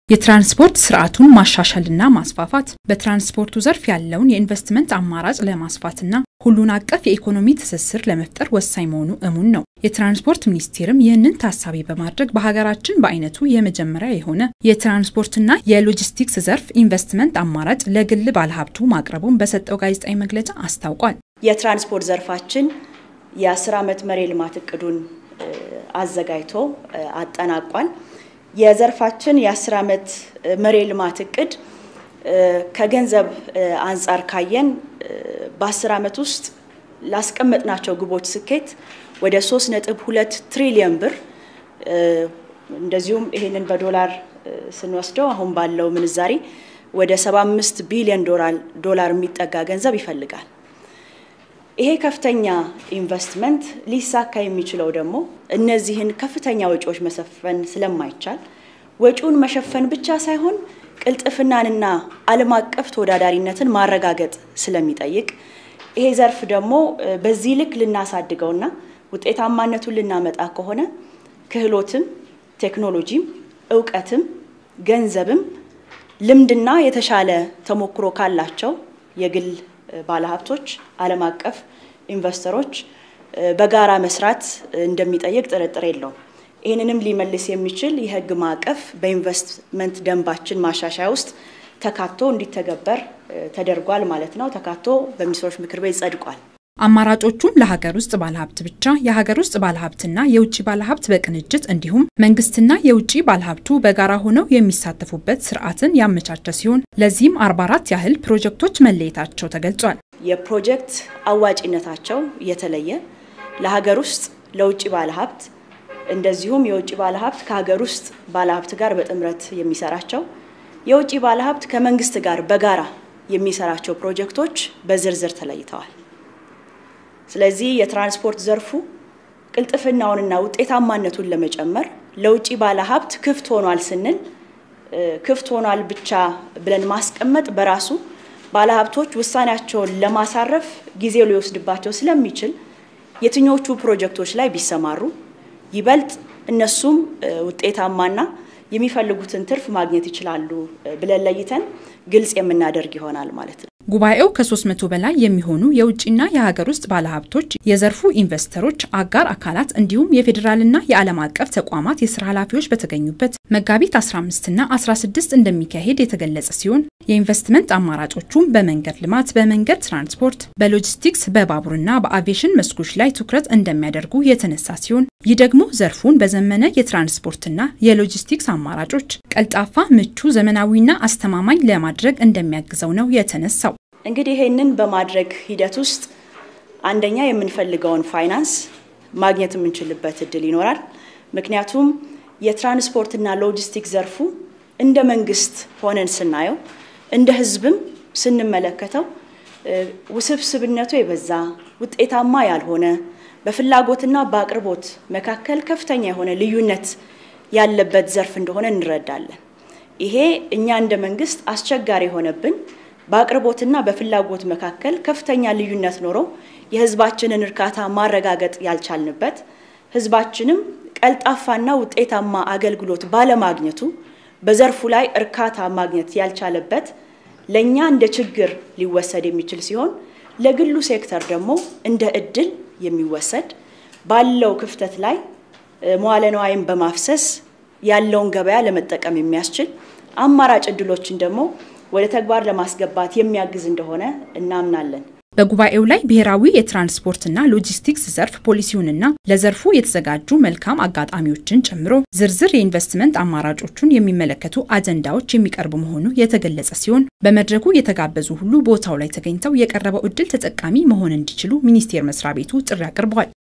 የትራንስፖርት ስርዓቱን ማሻሻልና ማስፋፋት በትራንስፖርቱ ዘርፍ ያለውን የኢንቨስትመንት አማራጭ ለማስፋትና ሁሉን አቀፍ የኢኮኖሚ ትስስር ለመፍጠር ወሳኝ መሆኑ እሙን ነው። የትራንስፖርት ሚኒስቴርም ይህንን ታሳቢ በማድረግ በሀገራችን በአይነቱ የመጀመሪያ የሆነ የትራንስፖርትና የሎጂስቲክስ ዘርፍ ኢንቨስትመንት አማራጭ ለግል ባለሀብቱ ማቅረቡን በሰጠው ጋዜጣዊ መግለጫ አስታውቋል። የትራንስፖርት ዘርፋችን የአስር ዓመት መሪ ልማት እቅዱን አዘጋጅቶ አጠናቋል። የዘርፋችን የአስር ዓመት መሪ ልማት እቅድ ከገንዘብ አንጻር ካየን በአስር ዓመት ውስጥ ላስቀመጥናቸው ግቦች ስኬት ወደ ሶስት ነጥብ ሁለት ትሪሊየን ብር እንደዚሁም ይህንን በዶላር ስንወስደው አሁን ባለው ምንዛሬ ወደ ሰባ አምስት ቢሊዮን ዶላር የሚጠጋ ገንዘብ ይፈልጋል። ይሄ ከፍተኛ ኢንቨስትመንት ሊሳካ የሚችለው ደግሞ እነዚህን ከፍተኛ ወጪዎች መሸፈን ስለማይቻል ወጪውን መሸፈን ብቻ ሳይሆን ቅልጥፍናንና ዓለም አቀፍ ተወዳዳሪነትን ማረጋገጥ ስለሚጠይቅ ይሄ ዘርፍ ደግሞ በዚህ ልክ ልናሳድገውና ውጤታማነቱን ልናመጣ ከሆነ ክህሎትም፣ ቴክኖሎጂም፣ እውቀትም፣ ገንዘብም ልምድና የተሻለ ተሞክሮ ካላቸው የግል ባለሀብቶች፣ ዓለም አቀፍ ኢንቨስተሮች በጋራ መስራት እንደሚጠይቅ ጥርጥር የለውም። ይህንንም ሊመልስ የሚችል የሕግ ማዕቀፍ በኢንቨስትመንት ደንባችን ማሻሻያ ውስጥ ተካቶ እንዲተገበር ተደርጓል ማለት ነው። ተካቶ በሚኒስትሮች ምክር ቤት ጸድቋል። አማራጮቹም ለሀገር ውስጥ ባለሀብት ብቻ፣ የሀገር ውስጥ ባለሀብትና የውጭ ባለሀብት በቅንጅት እንዲሁም መንግስትና የውጭ ባለሀብቱ በጋራ ሆነው የሚሳተፉበት ስርዓትን ያመቻቸ ሲሆን ለዚህም 44 ያህል ፕሮጀክቶች መለየታቸው ተገልጿል። የፕሮጀክት አዋጭነታቸው የተለየ ለሀገር ውስጥ ለውጭ ባለሀብት እንደዚሁም የውጭ ባለሀብት ከሀገር ውስጥ ባለሀብት ጋር በጥምረት የሚሰራቸው የውጭ ባለሀብት ከመንግስት ጋር በጋራ የሚሰራቸው ፕሮጀክቶች በዝርዝር ተለይተዋል። ስለዚህ የትራንስፖርት ዘርፉ ቅልጥፍናውንና ውጤታማነቱን ለመጨመር ለውጭ ባለሀብት ክፍት ሆኗል ስንል ክፍት ሆኗል ብቻ ብለን ማስቀመጥ በራሱ ባለሀብቶች ውሳኔያቸውን ለማሳረፍ ጊዜው ሊወስድባቸው ስለሚችል የትኞቹ ፕሮጀክቶች ላይ ቢሰማሩ ይበልጥ እነሱም ውጤታማና የሚፈልጉትን ትርፍ ማግኘት ይችላሉ ብለን ለይተን ግልጽ የምናደርግ ይሆናል ማለት ነው። ጉባኤው ከ300 በላይ የሚሆኑ የውጭና የሀገር ውስጥ ባለሀብቶች፣ የዘርፉ ኢንቨስተሮች፣ አጋር አካላት እንዲሁም የፌዴራልና የዓለም አቀፍ ተቋማት የስራ ኃላፊዎች በተገኙበት መጋቢት 15ና 16 እንደሚካሄድ የተገለጸ ሲሆን የኢንቨስትመንት አማራጮቹም በመንገድ ልማት፣ በመንገድ ትራንስፖርት፣ በሎጂስቲክስ፣ በባቡርና በአቪዬሽን መስኮች ላይ ትኩረት እንደሚያደርጉ የተነሳ ሲሆን ይህ ደግሞ ዘርፉን በዘመነ የትራንስፖርትና የሎጂስቲክስ አማራጮች ቀልጣፋ፣ ምቹ፣ ዘመናዊና አስተማማኝ ለማድረግ እንደሚያግዘው ነው የተነሳው። እንግዲህ ይህንን በማድረግ ሂደት ውስጥ አንደኛ የምንፈልገውን ፋይናንስ ማግኘት የምንችልበት እድል ይኖራል። ምክንያቱም የትራንስፖርትና ሎጂስቲክስ ዘርፉ እንደ መንግስት ሆነን ስናየው እንደ ሕዝብም ስንመለከተው ውስብስብነቱ የበዛ ውጤታማ ያልሆነ በፍላጎትና በአቅርቦት መካከል ከፍተኛ የሆነ ልዩነት ያለበት ዘርፍ እንደሆነ እንረዳለን። ይሄ እኛ እንደ መንግስት አስቸጋሪ የሆነብን በአቅርቦትና በፍላጎት መካከል ከፍተኛ ልዩነት ኖሮ የህዝባችንን እርካታ ማረጋገጥ ያልቻልንበት ህዝባችንም ቀልጣፋና ውጤታማ አገልግሎት ባለማግኘቱ በዘርፉ ላይ እርካታ ማግኘት ያልቻለበት ለእኛ እንደ ችግር ሊወሰድ የሚችል ሲሆን ለግሉ ሴክተር ደግሞ እንደ እድል የሚወሰድ ባለው ክፍተት ላይ መዋለ ንዋይን በማፍሰስ ያለውን ገበያ ለመጠቀም የሚያስችል አማራጭ እድሎችን ደግሞ ወደ ተግባር ለማስገባት የሚያግዝ እንደሆነ እናምናለን። በጉባኤው ላይ ብሔራዊ የትራንስፖርትና ሎጂስቲክስ ዘርፍ ፖሊሲውንና ለዘርፉ የተዘጋጁ መልካም አጋጣሚዎችን ጨምሮ ዝርዝር የኢንቨስትመንት አማራጮቹን የሚመለከቱ አጀንዳዎች የሚቀርቡ መሆኑ የተገለጸ ሲሆን በመድረኩ የተጋበዙ ሁሉ ቦታው ላይ ተገኝተው የቀረበው እድል ተጠቃሚ መሆን እንዲችሉ ሚኒስቴር መስሪያ ቤቱ ጥሪ አቅርቧል።